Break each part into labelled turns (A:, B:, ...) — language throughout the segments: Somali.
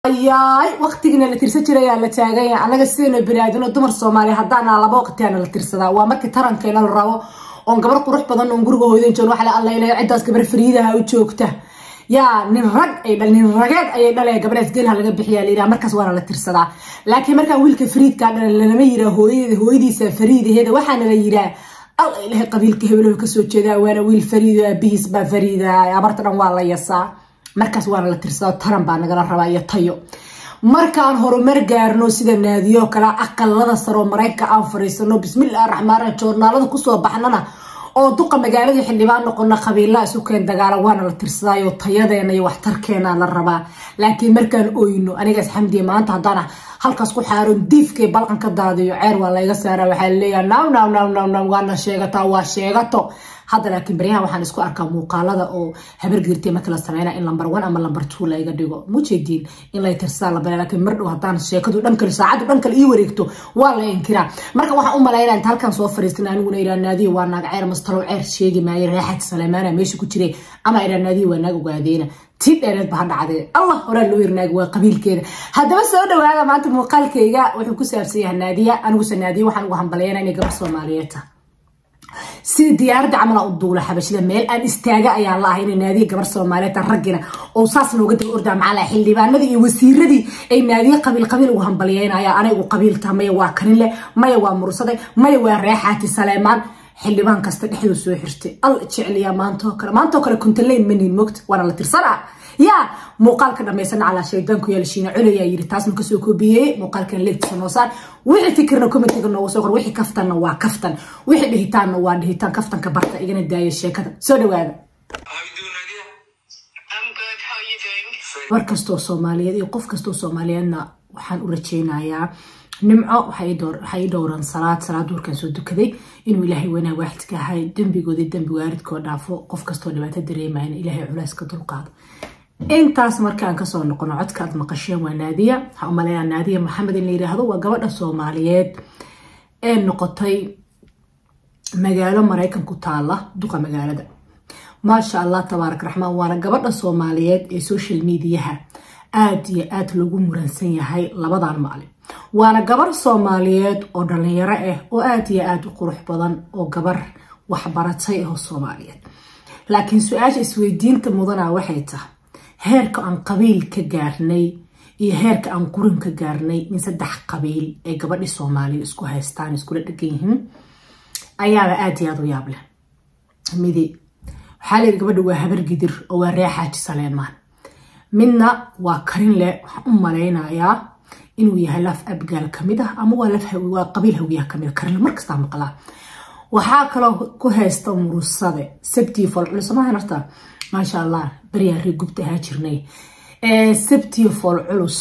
A: ayaay waqtigina la tirsan jirayaa la taaganya anaga sidaynu baniaadino dumar soomaaliya haddaana laba waqtiyaana la tirsadaa waa markii tarankeena la rabo oon gabar qurux badan oon guriga hooydan joogn waxa la allaynaya ciddaas gabar fariidaha u joogta yaa nin rag ay dhal nin rageed ayay dhalaya gabadhaas geelha laga bixiyaa la yidhaha markaas waana la tirsadaa laakiin markaan wiilka fariidkaa dhalan lanama yiraa hooyadeeda hooyadiisa fariidaheeda waxaana la yiraa al ilahay qabiilka hebelow kasoo jeedaa waana wiil fariido aabihiis baa fariida abarta dhan waa la yasaa markaas waana la tirsadaa taran baa nagala rabaa iyo tayo markaan horumar gaarno sida naadiyo kale aqalada saroo marayka aan fariisano bismillahi raxmaan raxiim joornaalada kusoo baxnana oo duqa magaalada xildhibaan noqona qabiilaa isu keen dagaala waana la tirsadaayo tayadeena iyo waxtarkeena la rabaa laakiin markaan oyno anigaas xamdiya maanta haddaan halkaas ku xaaron diifkay balqan ka daadiyo ceer waa layga saara waxaa laleeyaha naw naw naw naw naw waana sheegataa waa sheegato hadda laakiin baryahan waxaan isku arkaa muuqaalada oo habargirtay marka la sameyna in lamber one ama lamber two layga dhigo mujeediin in lay tirsadaa la bara laakiin mar dhow haddaan sheekadu dhan kale saacaddu dhan kale ii wareegto waa la inkiraa marka waxaan u malaynaa inta halkan soo fariistan aniguna iraa naadiyo waa naag ceer mastalow ceer sheegi maayo reexad saleymaana meesha ku jiray ama iraa naadiyo waa naag ogaadeena tii dheereed ba ha dhacdee allah horaa loo irnaag waa qabiilkeeda haddaba soo dhawaada maanta muuqaalkayga wuxuu ku saabsan yahay naadiya aniguse naadiya waxaan ugu hambalyeena inay gabar soomaaliyeed tahay sida diyaaradda camala u duula xabashida meel aan istaaga ayaan la ahay ina naadiya gabar soomaaliyeed raggina oo saas nooga daba ordaa macala xildhibaanadii iyo wasiiradii ay naadiye qabiil qabiil ugu hambalyeynaya anay ugu qabiiltaha maya waa kaninle maya waa mursade maya waa reexaati saleemaan xildhibaan kasta dhexduu soo xirtay al jecliya maantoo kale maantoo kale kuntaleyn manin mogta waana la tirsanaa yaa muuqaalka dhamaysana calaa shaydaanku yaalshiina colayaa yiri taasna kasoo koobiyeeyey muuqaalkan leegtisa noosaan wixii fikirna commentiga noogu soo qor wixii kaftanna waa kaftan wixii dhihitaanna waa dhihitaan kaftanka barta igana daaya sheekada soo dhawaada war kastoo soomaaliyeed iyo qof kastoo soomaaliyeedna waxaan u rajeynayaa nimco waxay dhowran salaad salaad duurkan soo dukaday inuu ilaahay wanaag waaxidka ahay dembigoodii dembi waaridkoo dhaafo qof kastoo dhibaato dareemayna ilaahay culays ka dulqaado intaas markaan kasoo noqono codka aad maqasheen waa naadiya waxaa u maleynaa naadiya maxamed in la yiraahdo waa gabadha soomaaliyeed ee noqotay magaalo maraykan ku taala duqa magaalada maasha allah tabaarak raxmaan waana gabadha soomaaliyeed ee social mediaha aada iyo aada loogu muransan yahay labadan maalin waana gabar soomaaliyeed oo dhalinyaro ah oo aada iyo aada u qurux badan oo gabar waxbaratay oo soomaaliyeed laakiin su-aasha isweydiinta mudana waxay tahay heerka aan qabiil ka gaarnay iyo heerka aan qurin ka gaarnay in saddex qabiil ay gabadhi soomaaliya isku haystaan iskula dhegan yihiin ayaaba aada iyo aada u yaab leh midi waxaa leeyi gabadha waa habar gidir oo waa reexaaji saleemaan midna waa karin leh waxaan u malaynayaa inuu yahay laf abgaal kamid ah ama waa qabiil hawiyaha kamid karinle markastaa maqlaa waxaa kaloo ku haysta murusade sabtii foolculus maahan horta maasha allah baryaa ree gubta ahaa jirnay sabtii fool culus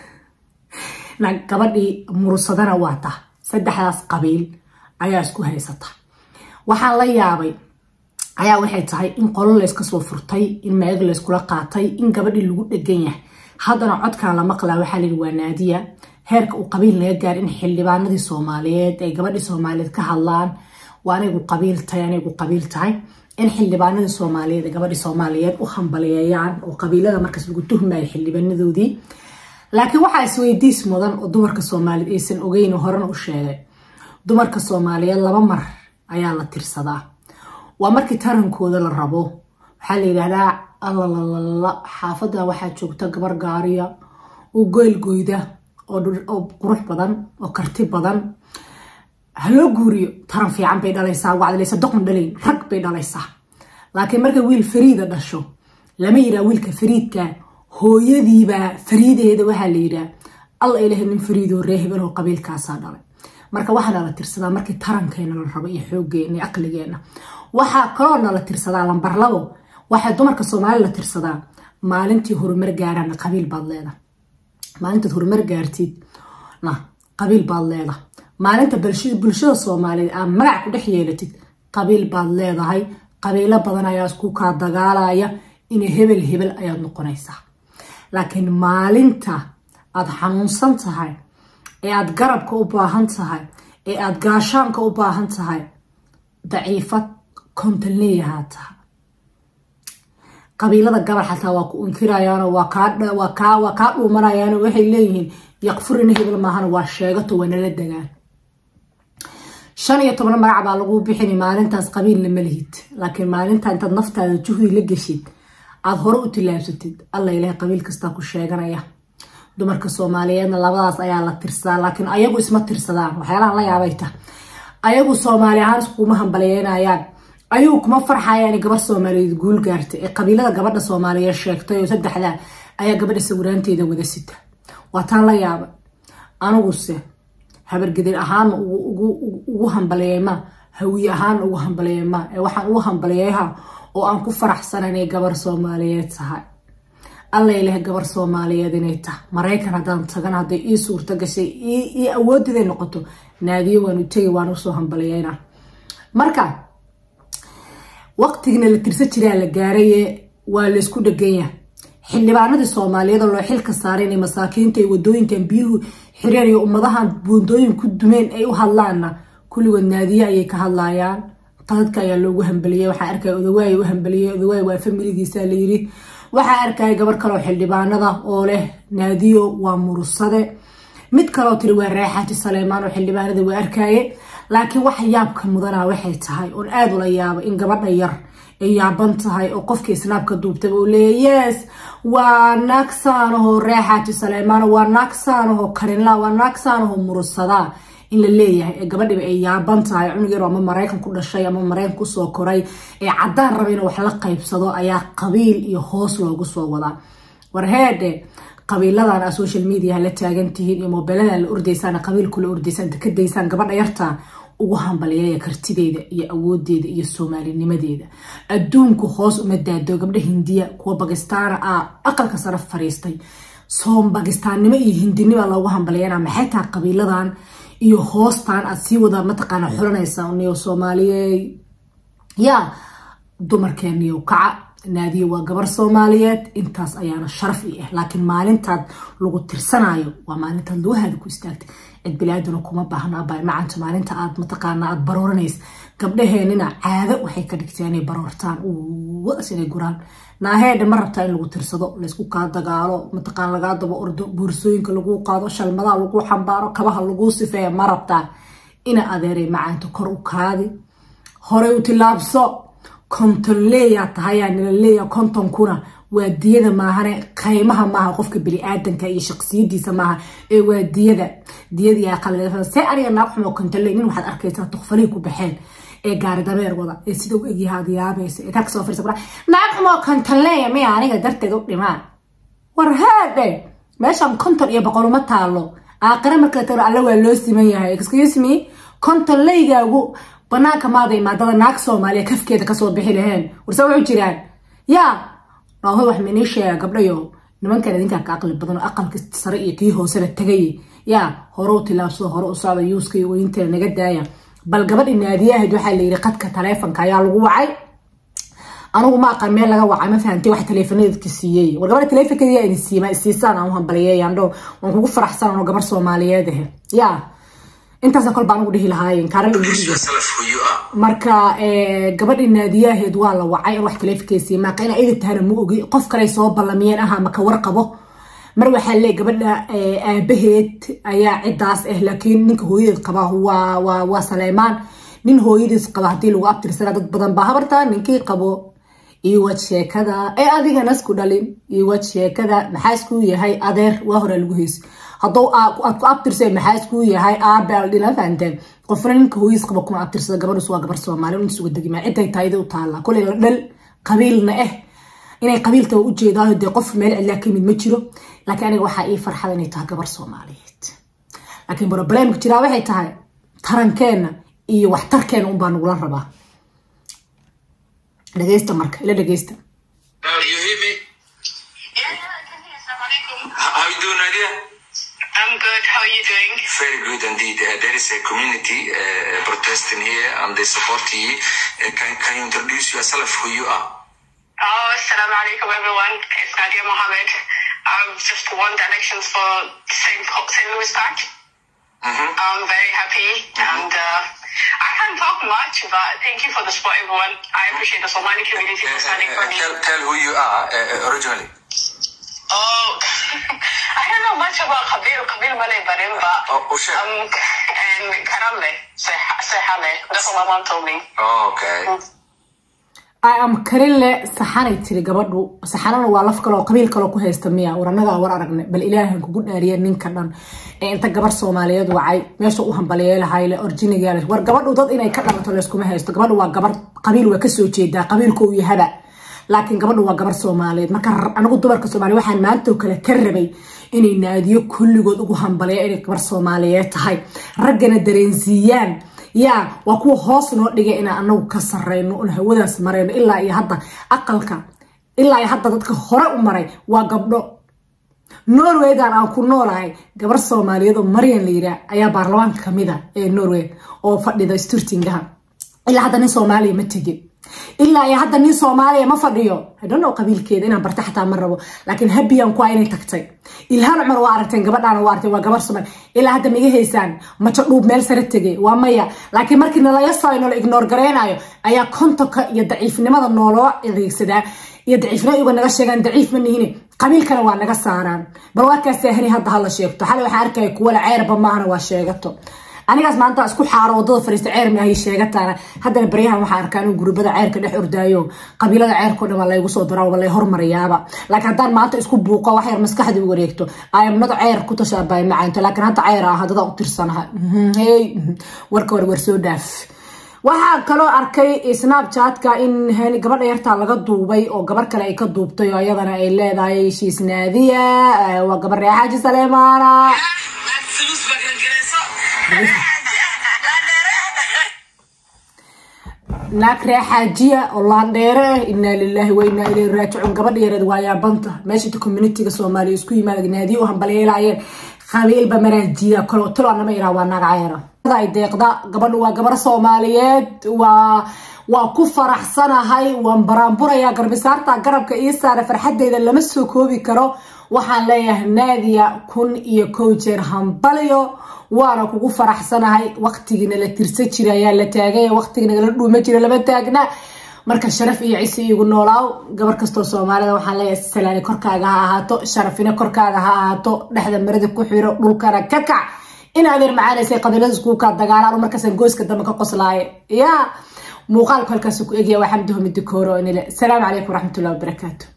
A: gabadhii murusadana waa ta saddexdaas qabiil ayaa isku haysata waxaan la yaabay ayaa waxay tahay in qolo layska soo furtay in meeg layskula qaatay in gabadhii lagu dhegan yahay haddana codkan la maqlaa waxaa layihi waa naadiya heerka uu qabiil naga gaar in xildhibaanadii soomaaliyeed ay gabadhii soomaaliyeed ka hadlaan waa anigu qabiil tahay anigu qabiil tahay in xildhibaanadii soomaaliyeed ay gabadhii soomaaliyeed u hambaliyeeyaan oo qabiilada markaas lagu tuhmayo xildhibaanadoodii laakiin waxaa isweydiis mudan oo dumarka soomaaliyeed aysan ogeyn horena u sheegay dumarka soomaaliyeed laba mar ayaa la tirsadaa waa markii tarankooda la rabo waxaa la yidhaahdaa allalalala xaafada waxaa joogta gabar gaariya oo goylgoyda oo qurux badan oo karti badan haloo guuriyo taran fiican bay dhalaysaa wacdalaysa doqon dhalayn rag bay dhalaysaa laakiin marka wiil fariida dhasho lama yiraa wiilka fariidka hooyadiibaa fariideeda waxaa la yiraa alla ilaha nin fariidoo ree hebeloo qabiilkaasaa dhalay marka waxaa nala tirsadaa markii tarankeena la rabo iyo xoogeena iyo aqligeena waxaa kaloo nala tirsadaa lambar labo waxaa dumarka soomaali la tirsadaa maalintii horumar gaarana qabiil baad leeda maalintaad horumar gaartid na qabiil baad leeda maalinta bulshada soomaaliyeed aad magac ku dhex yeelatid qabiil baad leedahay qabiilo badan ayaa isku kaa dagaalaya inay hebel hebel ayaad noqonaysaa laakiin maalinta aad xanuunsan tahay ee aad garabka u baahan tahay ee aad gaashaanka u baahan tahay daciifad kontalneyahaa tahay qabiilada gabal xataa waa ku inkirayaano waa kaa waa kaa dhuumanayaano waxay leeyihiin yaqfurina hebel maahana waa sheegato waa nala degaan shan iyo toban magac baa lagu bixini maalintaas qabiilna ma lihid laakiin maalinta intaad naftaada juhdi la geshid aada hore u tilaabsatid alla ilahay qabiil kastaa ku sheeganaya dumarka soomaaliyeedna labadaas ayaa la tirsadaa laakiin ayagu isma tirsadaan waxyaalahan la yaabay ta ayagu soomaali ahaan iskuma hambaliyeynayaan ayagu kuma farxayaan gabar soomaaliyeed guul gaartay ee qabiilada gabadha soomaaliyeed sheegtay oo saddexda ayaa gabadha sawiraanteeda wada sita waa taan la yaaba aniguse habargedir ahaan ugu hambaliyeyma hawiye ahaan ugu hambaliyeyma ee waxaan ugu hambaliyeyaha oo aan ku faraxsana inay gabar soomaaliyeed tahay allay leh gabar soomaaliyeed inay tahay maraykan haddaan tagan hadday ii suurto gashay ii awoodeday noqoto naadiyo waanu tegi waan usoo hambaliyeyna marka waqtigina la tirsa jiraa la gaaraye waa laysku dheganya xildhibaanadii soomaaliyeed oo loo xilka saaray inay masaakiinta iyo wadooyinkan biyuhu xireen iyo ummadahan buundooyin ku dumeen ay u hadlaanna kulligood naadiye ayay ka hadlayaan dadka ayaa loogu hambaliyey waxaa arkaya odawaay u hambaliyey odawaay waa familigiisa layiri waxaa arkaya gabar kaleo xildhibaanada oo leh naadiyo waa murusade mid kaleo tiri waa raaxaati saleymaan oo xildhibaanada waa arkaye laakiin waxa yaabka mudana waxay tahay oon aada ula yaaba in gabadha yar ay yaaban tahay oo qofkii snaabka duubtaba uu leeya yes waa naagsaanahoo raaxaati saleymaan waa naagsaanahoo karinla waa naagsaanahoo murusadaa in la leeyahay ee gabadhiba ay yaaban tahay cunug yar ama maraykan ku dhashay ama maraykan kusoo koray ee caddaan raba in wax la qaybsado ayaa qabiil iyo hoos loogu soo wadaa warheedhe qabiiladan a social mediaha la taagan tihiin iyo mobeeladan la ordaysaan qabiilkula ordaysaan dekadaysaan gabadha yarta ugu hambaliyaya kartideeda iyo awoodeeda iyo soomaalinimadeeda adduunku hoos uma daado gabdha hindiya kuwa bakistaana ah aqalka sare fariistay soom bakistaannimo iyo hindinima loogu hambaliyana maxay tahay qabiiladan iyo hoostan aad sii wada mataqaana xulanaysaa niyo soomaaliyeed yaa dumarkeeniyo kaca naadiyo waa gabar soomaaliyeed intaas ayaana sharaf i ah laakiin maalintaad lagu tirsanayo waa maalintaad lugahaada ku istaagtay cid bilaaduna kuma baahno abay macanta maalinta aad mataqaana aad barooranaysa gabdhaheenina caado waxay ka dhigteen inay baroortaan was inay guraan naaheedha ma rabtaa in lagu tirsado laysku kaa dagaalo mataqaan lagaa daba ordo boorsooyinka laguu qaado shalmadaha laguu xambaaro kabaha laguu sifeeya ma rabtaa ina adeeray macaanta kor u kaadi horey u tilaabso kontonleeyaa tahayaa nila leeya kontonkuna waa diyada maahane qaymaha maaha qofka bini-aadanka iyo shaqsiyadiisa maaha ee waa diyada diyadii qalad see aniga naag xumo kontonle nin waxaad arkaysaa tukfalihii ku baxeen ee gaari dabeer wada ee sida u egyahaad yaabaysa ee kaaka soo firsa naag xumo kontonleeya miya aniga darteed u dhimaan war haadhe meeshan konton iyo boqol uma taalo aaqire marka tago alle waa loo siman yahay excuse me kontonleygaagu banaanka maada imaadada naag soomaaliya kafkeeda kasoo bixi laheen warse wuxuu jiraan yaa nooho wax minii sheega gabdhayo nimankan idinkaa ka aqli badan oo aqalka sare iyo kii hooseba tagay yaa hore u tilaabsado hore u socda yuuska iyo weynteeda naga daaya bal gabadhi naadiye ahayd waxaa la yidhi qadka taleefonka ayaa lagu wacay anigu ma aqaan meel laga wacay ma fahamtay wax taleefonadeedka siiyey war gabadha taleefonkeeda idin siima siisaan aan u hambaliyeeyaan dhow waan kugu faraxsan anoo gabar soomaaliyeed ahe yaa intaasa kol baan ugu dhihi lahaayen kaaral marka gabadhii naadiyaheed waa la wacay in wax taleefonkeesiiy maaqa ina ida tahana ma ogi qof kale soo ballamiyeen aha maka warqabo mar waxaa leey gabadha aabaheed ayaa cidaas ah laakiin ninka hooyadeed qaba waa saleymaan nin hooyadiis qaba hadii lagu abtirsana dad badan baa habartaa ninkii qabo iwad sheekada ee adigana isku dhalin iwad sheekada maxaa iskuu yahay adeer waa horaa lagu heysa haddou aad ku abtirsay maxaa iskuu yahay aabe aldhila fahanteen qofna ninka hooyadiis qaba kuma abtirsada gabadhus waa gabar soomaali intiis uga degima ciday taayida u taalla koley la dhal qabiilna ah inay qabiiltaba u jeedaayo dee qof meel cidlaa ka yimid ma jiro laakiin aniga waxaa ii farxada inay tahay gabar soomaaliyeed laakiin broblemka jiraa waxay tahay tarankeenna iyo waxtarkeena unbaa nagula rabaa dhegeysta marka ila dhegeysta
B: You hear me?
C: Yeah, yeah, I can hear. Assalamu alaikum.
B: How how you doing, Nadia?
C: I'm good. How are you doing?
B: Very good indeed. Uh, there is a community uh, protesting here and they support you. Uh, can, can you introduce yourself, who you are?
C: Oh, assalamu alaikum, everyone. It's Nadia Mohammed. I've just won the elections for St. St. Louis Park. I'm very happy, and uh, I can't talk much, but thank you for the support, everyone. I appreciate the Somali community
B: Uh,
C: for standing for
B: uh,
C: me.
B: tell, tell who you are uh, originally.
C: Oh, I don't know much about Kabir, Kabir Malay Barim, but
B: Oh, oh, sure.
C: um, and Karale, Sehale. That's what my mom told me.
B: Oh, okay.
A: i am karinle saxanay tiri gabadhu saxanana waa laf kaloo qabiil kaloo ku haysta miya war annagaa war aragne bal ilaahan kugu dhaariya ninka dhan ee inta gabar soomaaliyeed wacay meesha u hambaliyeelahayle orjinigaale war gabadhu dad inay ka dhalato layskuma haysto gabadhu waa gabar qabiil waa kasoo jeedaa qabiilka uu yahaba laakiin gabadhu waa gabar soomaaliyeed marka anigu dumarka soomaaliya waxaan maanta oo kale ka rabay inay naadiyo kulligood ugu hambaliya inay gabar soomaaliyeed tahay raggana dareensiiyaan yaa waa kuwa hoos noo dhigay inaan anagu ka sareyno un hawadaas mareyno ilaa iyo hadda aqalka ilaa iyo hadda dadka hore u maray waa gabdho norwaydan aan ku noolahay gabar soomaaliyeed oo maryan la yiraa ayaa baarlamaanka kamid a ee norway oo fadhida sturtingaha ilaa hadda nin soomaaliya ma tegin ilaa iyo hadda nin soomaaliya ma fadhiyo hadhono qabiilkeeda inaan barta xataa ma rabo laakiin habiyan ku inay tagtay ilhaan cumar waa aragteen gabadhaana waa aragteen waa gabar soomaali ilaa hadda miga haysaan majo dhuub meel sare tegay waa maya laakiin markii nalaga soo noola ignoor gareynayo ayaa kontonka iyo daciifnimada nooloo adeegsadaa iyo daciifnimo iyago naga sheegaan daciif ma nihine qabiilkana waa naga saaraan bal warkaas ahani hadda hala sheegto xalay waxaan arkaya kuwala ceerba maahana waa sheegato anigaas maanta isku xaaro wadada fariista ceer maahay sheegataana haddana baryahan waxaa arkaa inuu gurubada ceerka dhex ordaayo qabiilada ceerkao dhan waa laygu soo daraa waa lay hormariyaaba laakiin haddaan maanta isku buuqo wax yar maskaxdii u wareegto ayamnada ceer ku tashaabay macaynto laakiin hadda ceer ah haddada u tirsanaha hey warka war war soo dhaaf waxaa kaloo arkay snapchatka in gabadha yartaa laga duubay oo gabar kale ay ka duubtay oo iyadana ay leedahay shiis naadiya waa gabar reexaaji saleemaana naag reexaajiya oo laandheere ah inaa lilaahi wa inaa ilayhi raajicuun gabadha yareed waa yaabanta meesha inta communitiga soomaaliya isku yimaada naadiya u hambalyeelaayeen qabiilba maraajiya kaloo talo anama iraa waa naag cayra ay deeqda gabadhu waa gabar soomaaliyeed waa waa ku faraxsanahay waan baraanburaya garbisaarta garabka ii saara farxadeyda lama soo koobi karo waxaan leeyahay naadiya kun iyo kow jeer hambalyo waana kugu faraxsanahay waqtigiina la tirsa jira ayaa la taagay waqtigiina la dhuuma jira lama taagna marka sharaf iyo cisi igu noolaaw gabar kastoo soomaalida waxaan leeyahay salaani korkaaga ha ahaato sharafina korkaaga ha ahaato dhexda marada ku xiro dhulkana ka kac in adeer macaanaysay qabiilada iskuukaa dagaalaan markaasaan gooska dambe ka qoslaaye yaa muuqaalku halkaas ku egya waa xamdi homidi kooro inile salaamu calaykum waraxmatullahi wabarakaatu